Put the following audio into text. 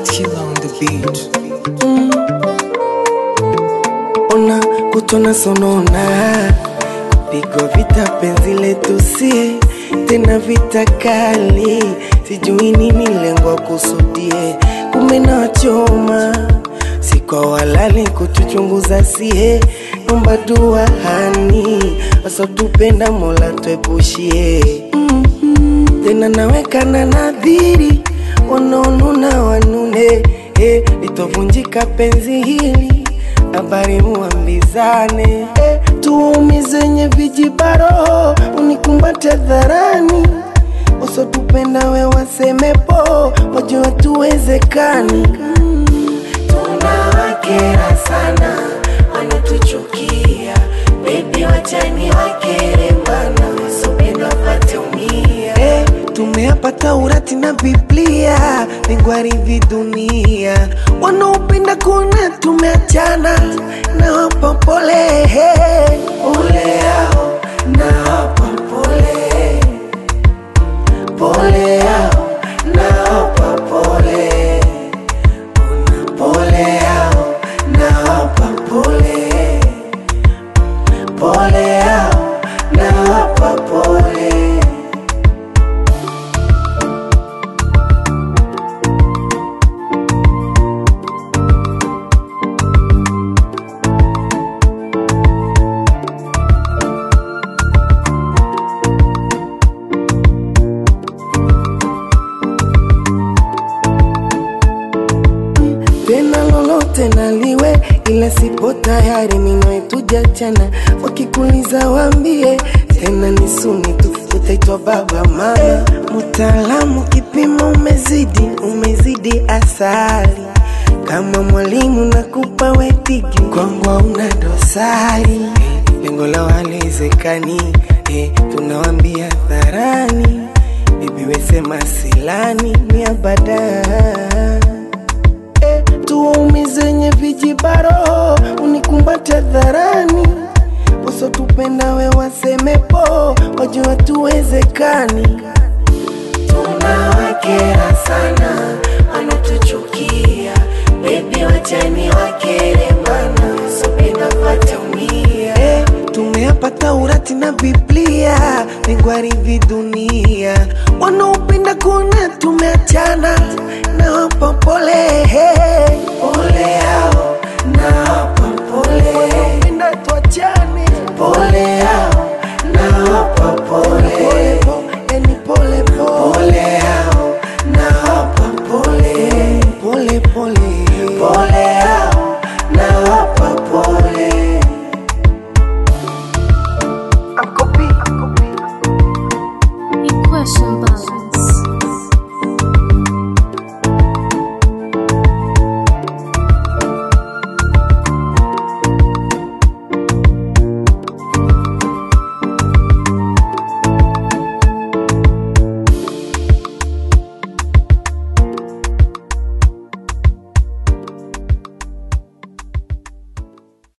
Killer on the beat. ona kutona sonona kupigwa vita penzi letu sie tena vita kali sijui nini lengwa kusudie kumenachoma si kwa walali kutuchunguza sie nomba dua hani wasotupenda mola twepushie tena nawekana nadhiri wanaonuna wanune eh, litovunjika penzi hili habari muambizane eh, tuumizenye vijibaro unikumbate dharani usotupenda we wasemepo wajua tuwezekani tunawakera sana wanatuchukia bebi wachani wakere mana wasopenda wapate umia eh, tumeapata urati na biblia ningwarivi dunia wanaopenda kuona tumeachana na wapa pole pole yao na wapa pole pole yao na wapa pole pole yao na wapa pole pole yao na wapa pole tena lolote naliwe, ila sipo tayari minawetujachana. Wakikuliza wambie tena ni suni tu, utaitwa baba mama. Mtaalamu kipimo umezidi, umezidi asali kama mwalimu nakupa wetiki, kwangu hauna dosari. Lengo la walizekani eh, tunawambia dharani, bibi wesema silani ni abada eh, tuumizenye vijibaro unikumbate dharani wasotupenda we wasemepo wajua tuwezekani tunawakera sana wanatuchukia bebi wachani wakere mana wasopenda wataumia eh, tumeapata urati na biblia ningwarivi dunia wanaopenda kuona tumeachana na wapa pole pole yao na